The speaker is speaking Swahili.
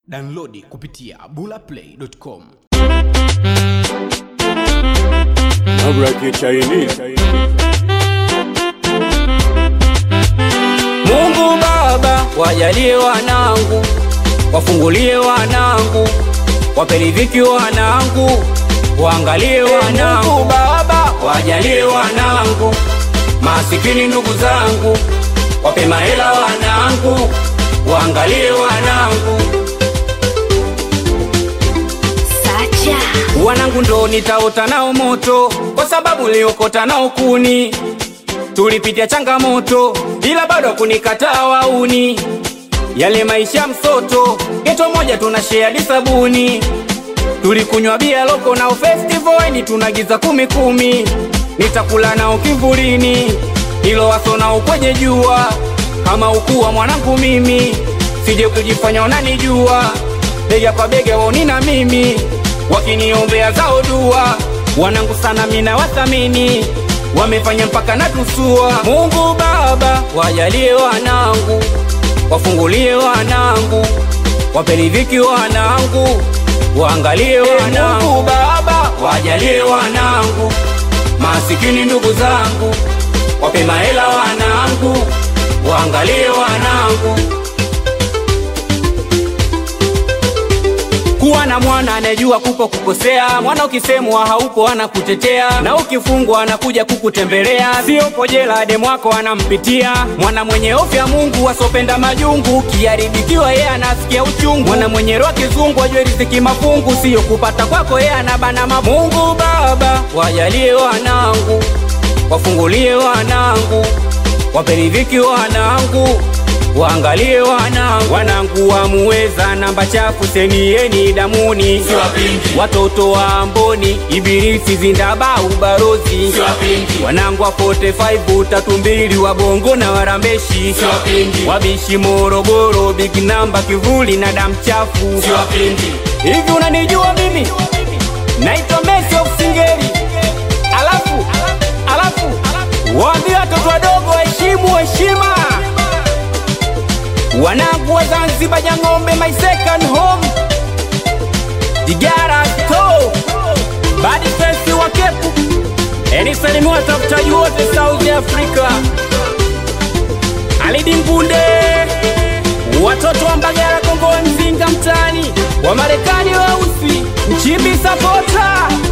Downloadi kupitia bulaplay.com. Mabraki Chinese. Mungu Baba, wajalie wanangu, wafungulie wanangu, waperidhiki wanangu, waangalie wanangu. Baba, wajalie wanangu, masikini ndugu zangu, wape mahela wanangu, waangalie wanangu. Sacha Wanangu ndo nitaota nao moto, kwa sababu liokota nao kuni. Tulipitia changamoto, ila bado kunikataa wauni. Yale maisha msoto, geto moja tuna share sabuni. Tulikunywa bia loko nao festival, ni tunagiza kumi kumi. Nitakula nao kivulini, ilo waso nao kwenye jua. Kama ukuwa mwanangu mimi, sije kujifanya unanijua. Bega kwa bega woni na mimi, wakiniombea zao dua. Wanangu sana mina wathamini, wamefanya mpaka natusua. Mungu Baba, wajalie wanangu, wafungulie wanangu, waperidhiki wanangu, waangalie wanangu. Mungu Baba, wajalie wanangu, masikini ndugu zangu, wape mahela wanangu, waangalie wanangu. kuwa na mwana anayejua kuko kukosea. Mwana ukisemwa haupo anakutetea, na ukifungwa anakuja kukutembelea. Siopo jela demu wako anampitia. Mwana mwenye hofu ya Mungu asopenda majungu, kiharibikiwa yeye anasikia uchungu. Mwana mwenye roho kizungu ajue riziki mafungu, sio kupata kwako yeye anabana ma Mungu Baba, wajalie wanangu, wafungulie wanangu, waperidhiki wanangu Waangalie wanangu, wanangu wamuweza namba chafu senieni damuni, watoto wa Amboni, Ibilisi zindabau barozi, wanangu wa 45 tatu mbili wa Bongo na Warambeshi, wabishi Morogoro, big namba kivuli na damu chafu. Hivi unanijua mimi? Naitwa Messi of Singeli. Alafu alafu waambie watoto wadogo waheshimu heshima wanangu wa Zanzibar, Jang'ombe, my second home, Digara to badi fesi wa Kepu, enisalimiwa watafutaji wote South Africa, Alidi Mpunde, watoto wa Mbagala, Kongo, Mzinga, mtani wa Marekani weusi, Mchimbi sapota